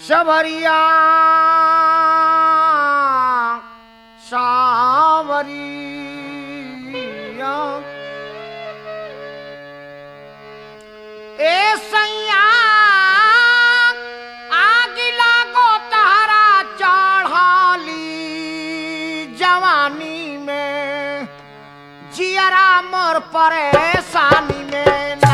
सबरिया सावरिया ए सैया आग लागो तारा चढ़ाली जवानी में जियरा मोर परेशानी में ना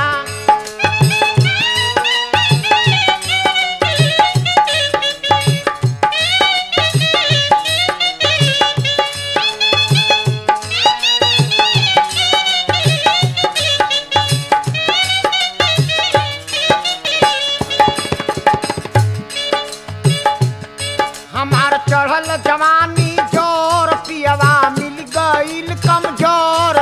हमार चढ़ल जवानी जोर पियवा मिल गईल कमजोर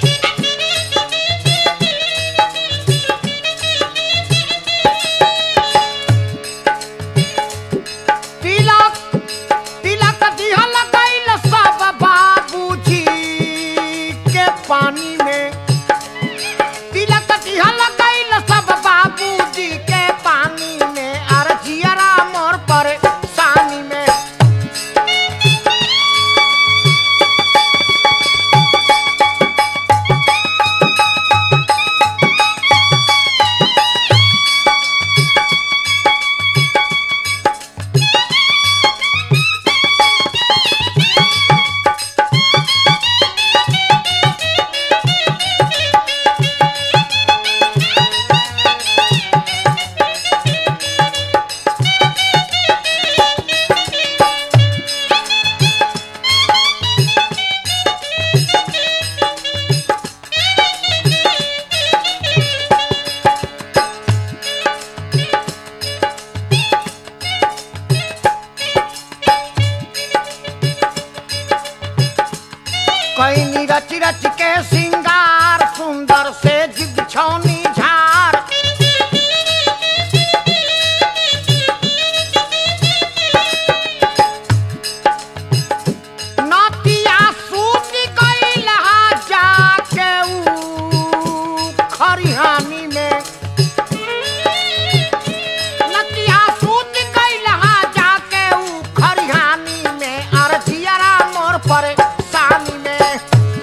तिलक तिलक दिहल गईल सब बाबूजी के पानी में तिलक दिहल गईल सब बाबूजी के पानी में अर जियरा मोर पर सानी में कैनी रच रच के सिंगार सुंदर से जिग छौनी झार नतिया सूत गईल हा जाके ऊ खरिहानी में नतिया सूत गईल हा जाके ऊ खरिहानी में अर जियरा मोर पर सानी में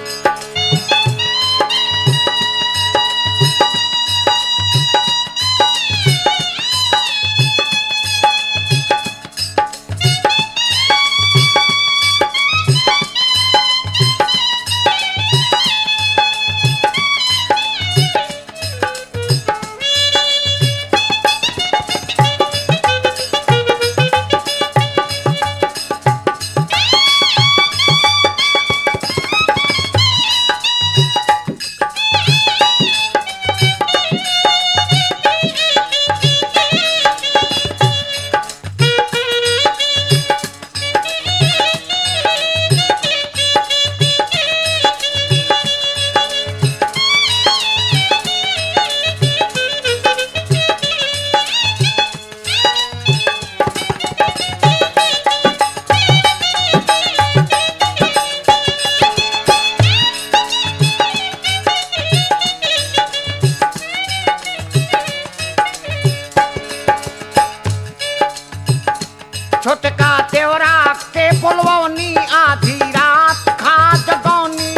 छोटका देवरा के बोलवनी आधी रात खा जगौनी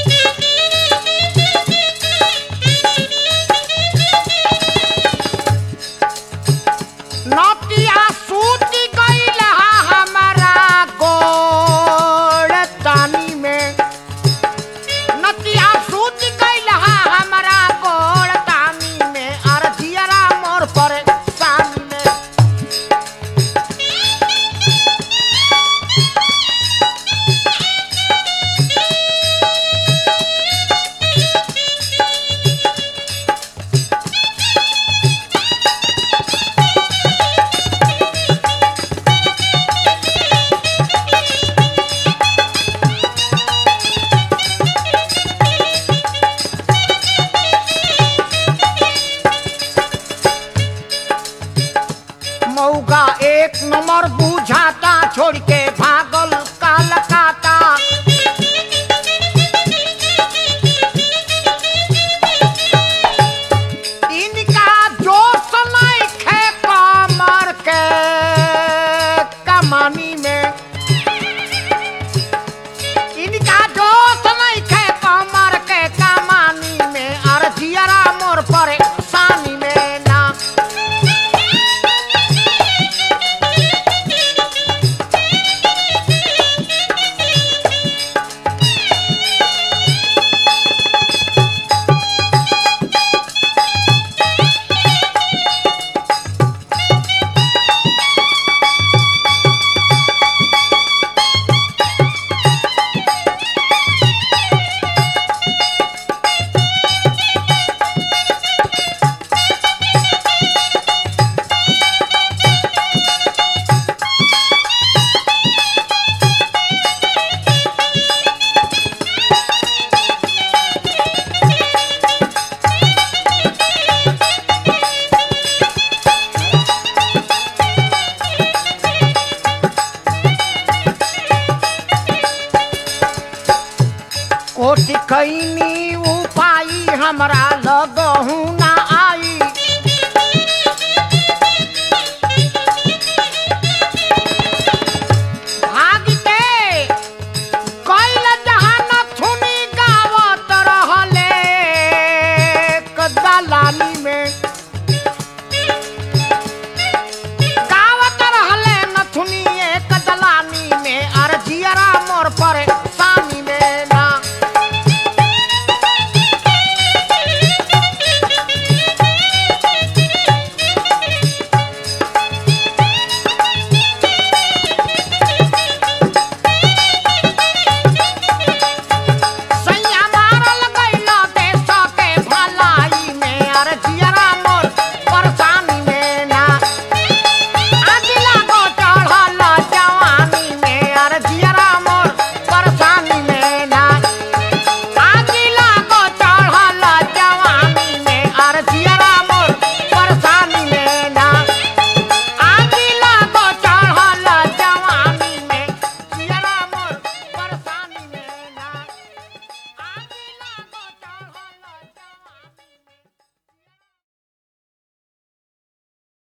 नतिया सूती गईल हा हमारा गोड़ तानी में नतिया सूती गईल हा हमारा गोड़ तानी में अर जियरा मोर पर सानी में मौका एक नंबर बुझाता छोड़ के भागल कालकाता इनका जोश नहीं खे कमर के कैनी उपाई हमरा लगहू